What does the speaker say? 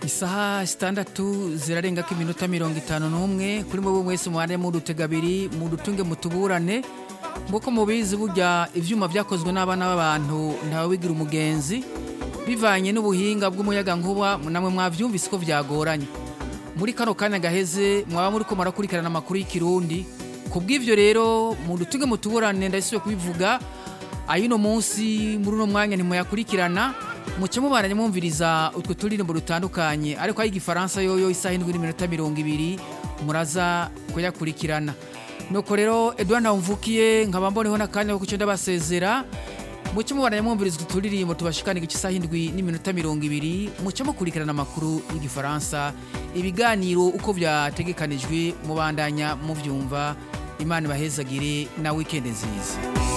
isaha sitandatu zirarengako iminota mirongo itanu n'umwe kuri mwe mwese muhane mu dutega abiri mu dutunge mutuburane nk'uko mubizi burya ivyuma vyakozwe n'abana b'abantu ntawe wigira umugenzi bivanye n'ubuhinga bw'umuyagankuba namwe mwavyumvise ko vyagoranye muri kano kanya gaheze mwaba muriko murakurikirana amakuru y'ikirundi ku bw'ivyo rero mu dutunge mutuburane ndahisubiye kubivuga ayino munsi muri uno mwanya ntimuyakurikirana muce mubaranye mwumviriza utwo turirimbo dutandukanye ariko ay'igifaransa yoyo isaha indwi n'iminota mirongo ibiri muraza kuyakurikirana nuko rero edouard ntawumvukiye nkaba mboneho n'akanya ko kuco ndabasezera muce mubaranye mwumviriza utwo turirimbo tubashikana igice isaha indwi n'iminota mirongo ibiri muce mukurikirana amakuru y'igifaransa ibiganiro uko vyategekanijwe mubandanya muvyumva imana ibahezagire na wikendi nziza